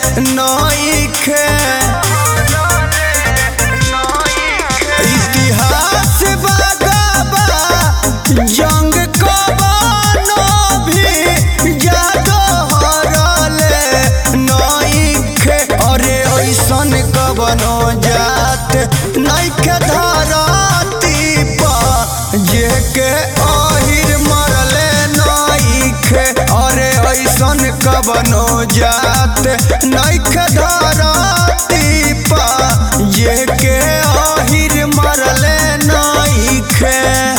नइखे इतिहास बागबा जंग कबानो भी जादो हरले नइखे अरे ऐसन कबनो जात नइखे धरती पर जेके अहिर मरले नइखे अरे ऐसन कबनो जात नइखे धरती पर जेके अहिर मरले नइखे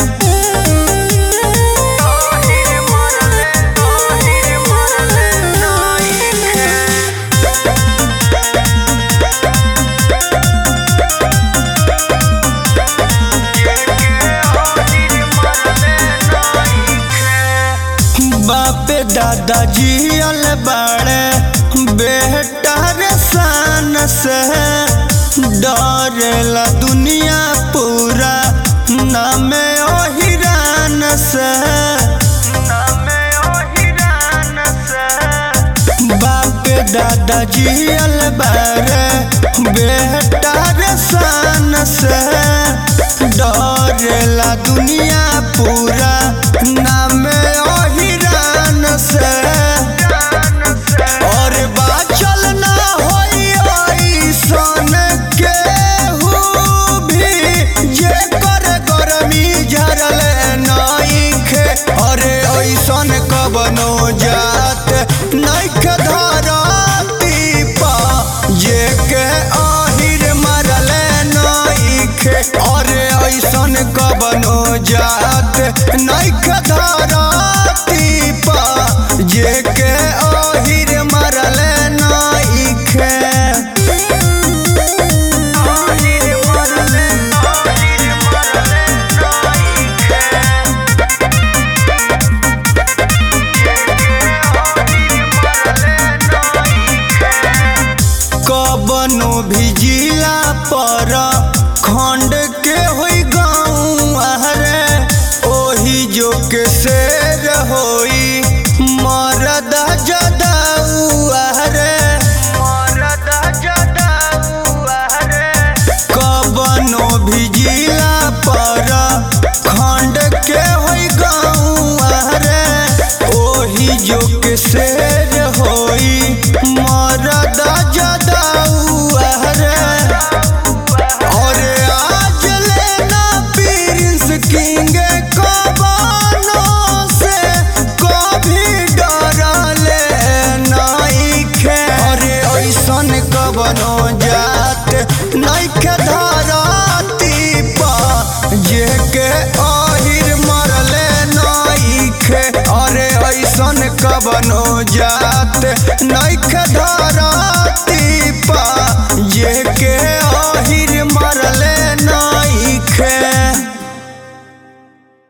बापे दादाजी अल बड़े बेहतर शान से डरेला दुनिया पूरा नामे ओहिरान से बापे दादाजी अल बड़े बेहतर शान से डरेला दुनिया पूरा नामे ओहिरान से और बाचल ना होई ऐसन केहू भी जेकर गरमी झरल नइखे अरे ऐसन कबनो जात नइखे धरती पा जेके आहिर मरल नइखे अरे ऐसन कबनो जात नइखे धरती पा जेके आहिर मरल नइखे कबनो भी जिला पर खंड के होई गाँव हरे ओही जो के शेर होई मरद जदाऊ हरे कबनो भी जिला पर खंड के होई गाँव हरे ओही जो के शेर होई मरद जदाऊ हरे और आज लेना प्रिंस किंग कबानो से कभी डरले नइखे अरे ऐसन कबनो जात नइखे धरती पा जेके आहिर मरले नइखे अरे ऐसन कबनो जात नइखे